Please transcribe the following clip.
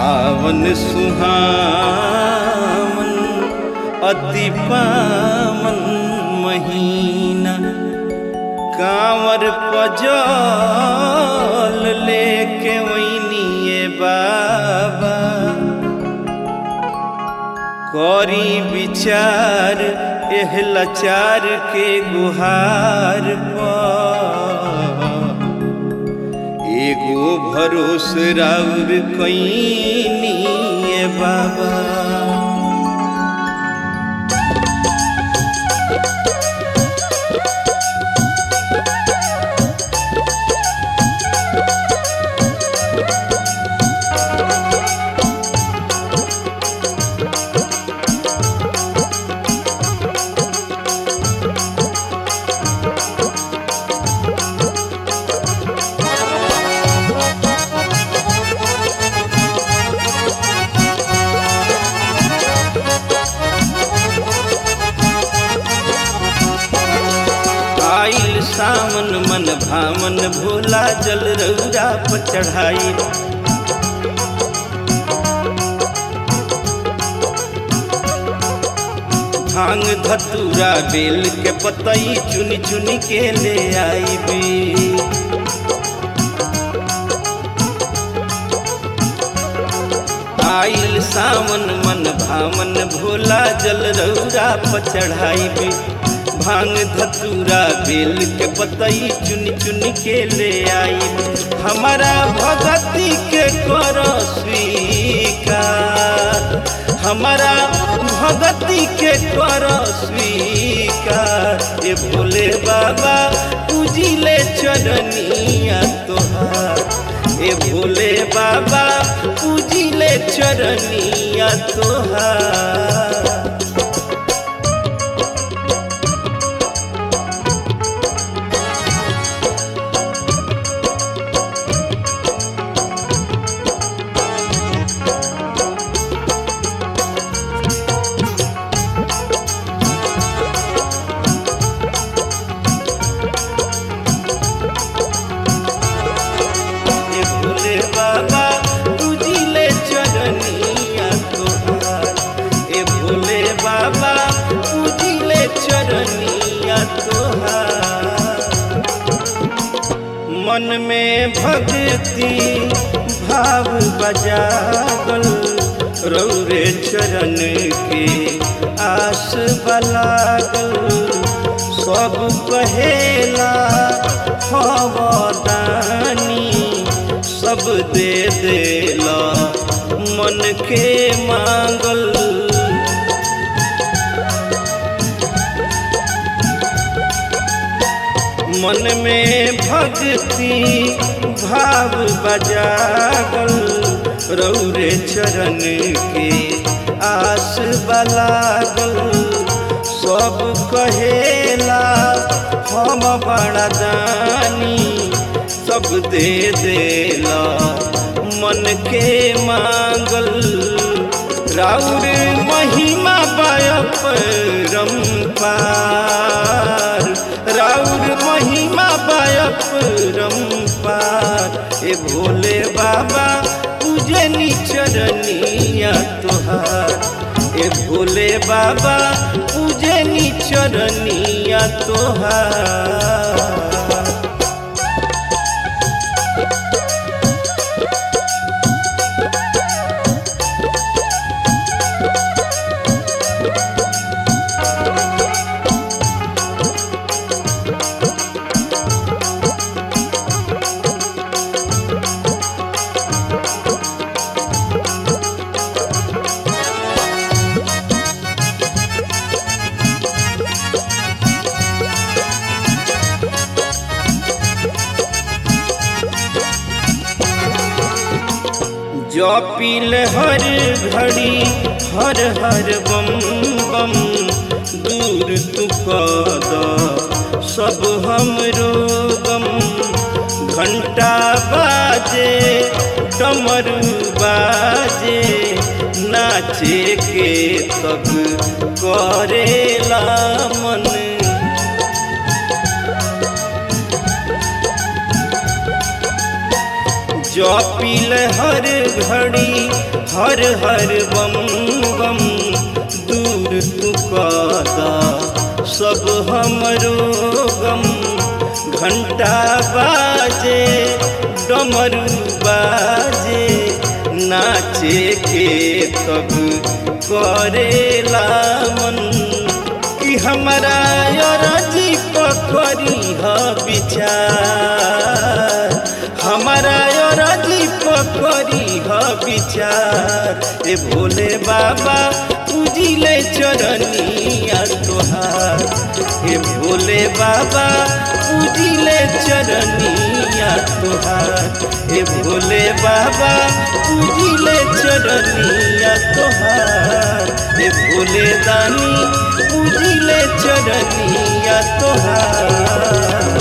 सावन सुहावन अति पावन महीना कांवर पजल लेके वैनिए बाबा करी विचार एह लाचार के गुहार पर एगो भरोस राउर कैनी बाबा आइल सावन मन भामन भोला जल रौरा पर चढ़ाई भांग धतूरा बेल के पतई चुन चुन के ले आईबी आइल सावन मन भामन भोला जल रौरा पर चढ़ाईबी भांग धतूरा बेल के पतई चुन चुन के ले आई हमारा भगती के कर स्वीकार हमारा भगती के कर स्वीकार ए भोले बाबा पूजिले चरनिया तोहार ए भोले बाबा पूजिले चरनिया तोहार ए भोले बाबा पूजिले चरनिया तोहार ए भोले बाबा पूजिले चरनिया तोहार मन में भक्ति भाव बजागल रौरे चरण के आस बलागल सब कहेला हवदानी सब दे देला मन के मांगल मन में भक्ति भाव बजागल रौरे चरण के आस बलागल सब कहेला हम बड़ा दानी सब दे देला मन के मांगल राउर महिमा बायप रंपार राउर महिमा बायप रंपार ए भोले बाबा पूजनी चरनिया तोहार ए भोले बाबा पूजनी चरनिया तोहार जपिल हर घड़ी हर हर बम बम दूर तू कद सब हमरो गम घंटा बाजे डमरू बाजे नाचे के तब करेला मन जपिल हर घड़ी हर हर बम बम दूर तू कदा सब हमरो गम घंटा बाजे डमरू बाजे नाचे के तब करेला मन कि हमारा अरजी पकड़ी ह विचार हमारा अरजी पकड़ी ह विचार ए भोले बाबा पूजिले चरनिया तोहार ए भोले बाबा पूजिले चरनिया तोहार ए भोले बाबा पूजिले चरनिया तोहार ए भोले दानी पूजिले चरनिया तोहार